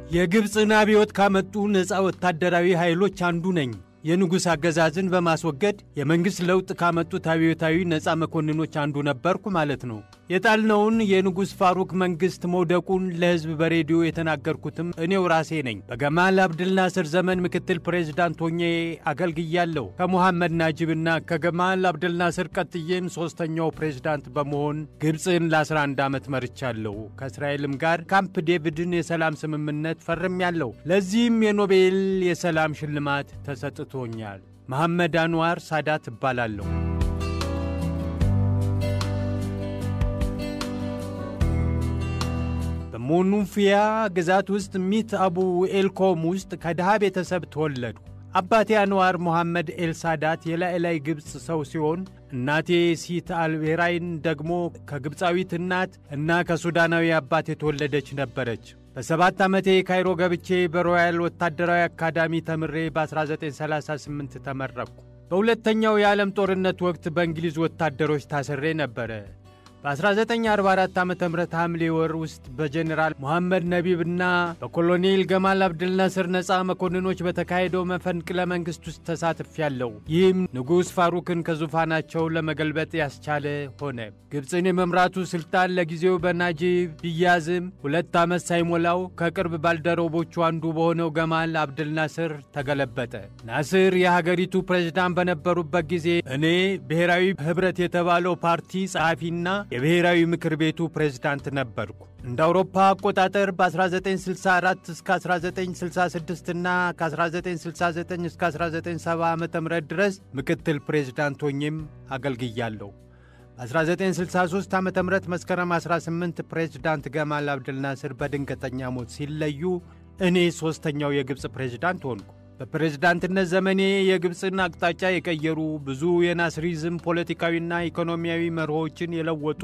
የግብፅን አብዮት ካመጡ ነፃ ወታደራዊ ኃይሎች አንዱ ነኝ። የንጉሥ አገዛዝን በማስወገድ የመንግሥት ለውጥ ካመጡት አብዮታዊ ነፃ መኮንኖች አንዱ ነበርኩ ማለት ነው። የጣልነውን የንጉሥ ፋሩክ መንግሥት መውደቁን ለሕዝብ በሬዲዮ የተናገርኩትም እኔው ራሴ ነኝ። በገማል አብድልናስር ዘመን ምክትል ፕሬዝዳንት ሆኜ አገልግያለሁ። ከሙሐመድ ናጂብና ከገማል አብድልናስር ቀጥዬም ሦስተኛው ፕሬዝዳንት በመሆን ግብፅን ለ11 ዓመት መርቻለሁ። ከእስራኤልም ጋር ካምፕ ዴቪድን የሰላም ስምምነት ፈርሜያለሁ። ለዚህም የኖቤል የሰላም ሽልማት ተሰጥቶኛል። መሐመድ አንዋር ሳዳት እባላለሁ። በሞኑፊያ ግዛት ውስጥ ሚት አቡ ኤልኮም ውስጥ ከድሃ ቤተሰብ ተወለዱ። አባቴ አንዋር ሞሐመድ ኤልሳዳት የላዕላይ ግብፅ ሰው ሲሆን እናቴ ሲት አልቤራይን ደግሞ ከግብፃዊት እናት እና ከሱዳናዊ አባት የተወለደች ነበረች። በሰባት ዓመቴ ካይሮ ገብቼ በሮያል ወታደራዊ አካዳሚ ተምሬ በ1938 ተመረቅኩ። በሁለተኛው የዓለም ጦርነት ወቅት በእንግሊዝ ወታደሮች ታስሬ ነበረ። በ1944 ዓ ም ሐምሌ ወር ውስጥ በጀኔራል መሐመድ ነቢብና በኮሎኔል ገማል አብድልናስር ነፃ መኮንኖች በተካሄደው መፈንቅለ መንግሥት ውስጥ ተሳትፌያለሁ። ይህም ንጉሥ ፋሩክን ከዙፋናቸው ለመገልበጥ ያስቻለ ሆነ። ግብፅን የመምራቱ ሥልጣን ለጊዜው በናጂብ ቢያዝም ሁለት ዓመት ሳይሞላው ከቅርብ ባልደረቦቹ አንዱ በሆነው ገማል አብድልናስር ተገለበጠ። ናስር የሀገሪቱ ፕሬዝዳንት በነበሩበት ጊዜ እኔ ብሔራዊ ኅብረት የተባለው ፓርቲ ጸሐፊና የብሔራዊ ምክር ቤቱ ፕሬዝዳንት ነበርኩ። እንደ አውሮፓ አቆጣጠር በ1964 እስከ 1966 እና ከ1969 እስከ 1970 ዓ ም ድረስ ምክትል ፕሬዝዳንት ሆኜም አገልግያለሁ። በ1963 ዓ ም መስከረም 18 ፕሬዝዳንት ገማል አብድልናስር በድንገተኛ ሞት ሲለዩ እኔ ሦስተኛው የግብፅ ፕሬዝዳንት ሆንኩ። በፕሬዝዳንትነት ዘመኔ የግብፅን አቅጣጫ የቀየሩ ብዙ የናስሪዝም ፖለቲካዊና ኢኮኖሚያዊ መርሆችን የለወጡ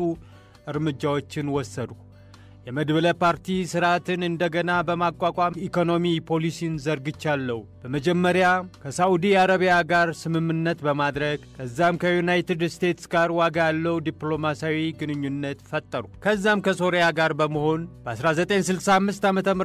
እርምጃዎችን ወሰዱ። የመድብለ ፓርቲ ሥርዓትን እንደገና በማቋቋም ኢኮኖሚ ፖሊሲን ዘርግቻለሁ። በመጀመሪያ ከሳዑዲ አረቢያ ጋር ስምምነት በማድረግ ከዛም ከዩናይትድ ስቴትስ ጋር ዋጋ ያለው ዲፕሎማሲያዊ ግንኙነት ፈጠሩ። ከዛም ከሶሪያ ጋር በመሆን በ1965 ዓ ም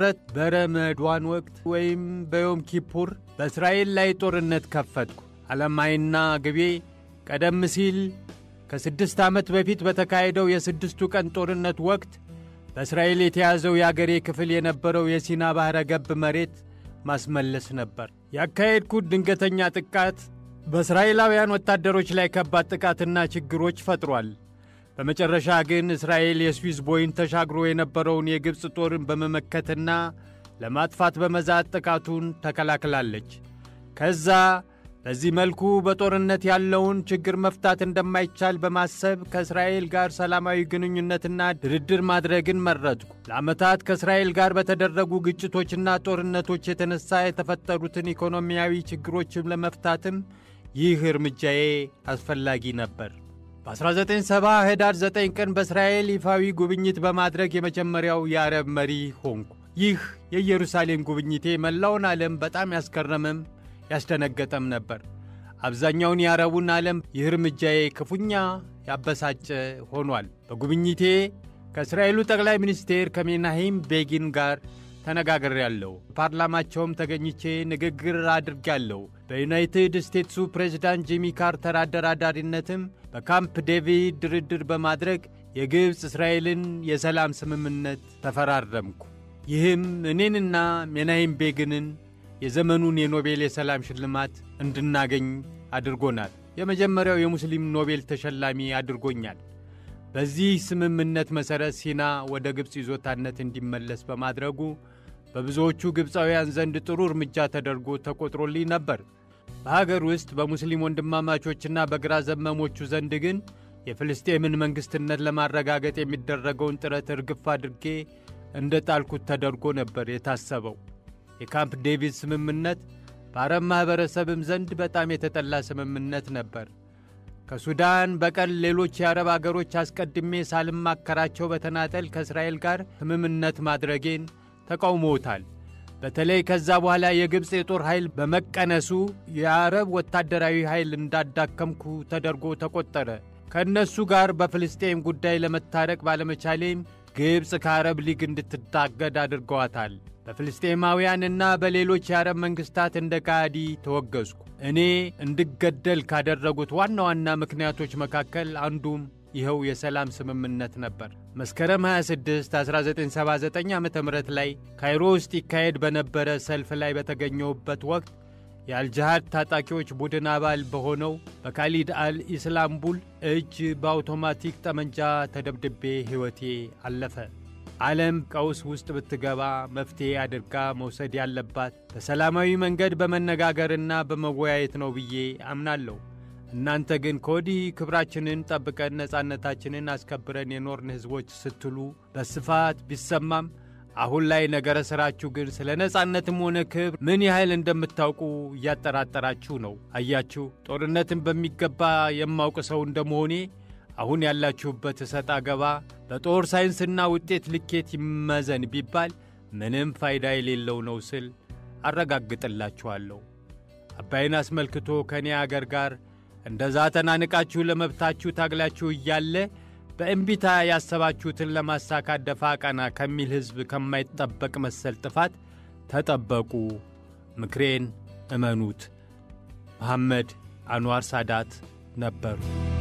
በረመዷን ወቅት ወይም በዮም ኪፑር በእስራኤል ላይ ጦርነት ከፈትኩ። ዓላማዬና ግቤ ቀደም ሲል ከስድስት ዓመት በፊት በተካሄደው የስድስቱ ቀን ጦርነት ወቅት በእስራኤል የተያዘው የአገሬ ክፍል የነበረው የሲና ባሕረ ገብ መሬት ማስመለስ ነበር። ያካሄድኩት ድንገተኛ ጥቃት በእስራኤላውያን ወታደሮች ላይ ከባድ ጥቃትና ችግሮች ፈጥሯል። በመጨረሻ ግን እስራኤል የስዊዝ ቦይን ተሻግሮ የነበረውን የግብፅ ጦርን በመመከትና ለማጥፋት በመዛት ጥቃቱን ተከላክላለች። ከዛ በዚህ መልኩ በጦርነት ያለውን ችግር መፍታት እንደማይቻል በማሰብ ከእስራኤል ጋር ሰላማዊ ግንኙነትና ድርድር ማድረግን መረጥኩ። ለዓመታት ከእስራኤል ጋር በተደረጉ ግጭቶችና ጦርነቶች የተነሳ የተፈጠሩትን ኢኮኖሚያዊ ችግሮችን ለመፍታትም ይህ እርምጃዬ አስፈላጊ ነበር። በ1970 ህዳር 9 ቀን በእስራኤል ይፋዊ ጉብኝት በማድረግ የመጀመሪያው የአረብ መሪ ሆንኩ። ይህ የኢየሩሳሌም ጉብኝቴ መላውን ዓለም በጣም ያስገረመም ያስደነገጠም ነበር። አብዛኛውን የአረቡን ዓለም ይህ እርምጃዬ ክፉኛ ያበሳጨ ሆኗል። በጉብኝቴ ከእስራኤሉ ጠቅላይ ሚኒስቴር ከሜናሂም ቤጊን ጋር ተነጋግሬያለሁ። ፓርላማቸውም ተገኝቼ ንግግር አድርጌያለሁ። በዩናይትድ ስቴትሱ ፕሬዝዳንት ጂሚ ካርተር አደራዳሪነትም በካምፕ ዴቪድ ድርድር በማድረግ የግብፅ እስራኤልን የሰላም ስምምነት ተፈራረምኩ። ይህም እኔንና ሜናሂም ቤግንን የዘመኑን የኖቤል የሰላም ሽልማት እንድናገኝ አድርጎናል። የመጀመሪያው የሙስሊም ኖቤል ተሸላሚ አድርጎኛል። በዚህ ስምምነት መሠረት ሲና ወደ ግብፅ ይዞታነት እንዲመለስ በማድረጉ በብዙዎቹ ግብፃውያን ዘንድ ጥሩ እርምጃ ተደርጎ ተቆጥሮልኝ ነበር። በሀገር ውስጥ በሙስሊም ወንድማማቾችና በግራ ዘመሞቹ ዘንድ ግን የፍልስጤምን መንግሥትነት ለማረጋገጥ የሚደረገውን ጥረት እርግፍ አድርጌ እንደ ጣልኩት ተደርጎ ነበር የታሰበው። የካምፕ ዴቪድ ስምምነት በአረብ ማኅበረሰብም ዘንድ በጣም የተጠላ ስምምነት ነበር። ከሱዳን በቀል ሌሎች የአረብ አገሮች አስቀድሜ ሳልማከራቸው በተናጠል ከእስራኤል ጋር ስምምነት ማድረጌን ተቃውሞታል። በተለይ ከዛ በኋላ የግብፅ የጦር ኃይል በመቀነሱ የአረብ ወታደራዊ ኃይል እንዳዳከምኩ ተደርጎ ተቆጠረ። ከእነሱ ጋር በፍልስጤም ጉዳይ ለመታረቅ ባለመቻሌም ግብፅ ከአረብ ሊግ እንድትታገድ አድርገዋታል። በፍልስጤማውያንና በሌሎች የአረብ መንግሥታት እንደ ካዲ ተወገዝኩ። እኔ እንድገደል ካደረጉት ዋና ዋና ምክንያቶች መካከል አንዱም ይኸው የሰላም ስምምነት ነበር። መስከረም 26 1979 ዓ ም ላይ ካይሮ ውስጥ ይካሄድ በነበረ ሰልፍ ላይ በተገኘሁበት ወቅት የአልጅሃድ ታጣቂዎች ቡድን አባል በሆነው በካሊድ አል ኢስላምቡል እጅ በአውቶማቲክ ጠመንጃ ተደብድቤ ሕይወቴ አለፈ። ዓለም ቀውስ ውስጥ ብትገባ መፍትሔ አድርጋ መውሰድ ያለባት በሰላማዊ መንገድ በመነጋገርና በመወያየት ነው ብዬ አምናለሁ። እናንተ ግን ከወዲህ ክብራችንን ጠብቀን ነጻነታችንን አስከብረን የኖርን ሕዝቦች ስትሉ በስፋት ቢሰማም አሁን ላይ ነገረ ሥራችሁ ግን ስለ ነጻነትም ሆነ ክብር ምን ያህል እንደምታውቁ እያጠራጠራችሁ ነው። አያችሁ፣ ጦርነትን በሚገባ የማውቅ ሰው እንደመሆኔ አሁን ያላችሁበት እሰጥ አገባ በጦር ሳይንስና ውጤት ልኬት ይመዘን ቢባል ምንም ፋይዳ የሌለው ነው ስል አረጋግጥላችኋለሁ። አባይን አስመልክቶ ከእኔ አገር ጋር እንደዛ ተናንቃችሁ ለመብታችሁ ታግላችሁ እያለ በእምቢታ ያሰባችሁትን ለማሳካት ደፋ ቀና ከሚል ሕዝብ ከማይጠበቅ መሰል ጥፋት ተጠበቁ። ምክሬን እመኑት። መሐመድ አንዋር ሳዳት ነበሩ።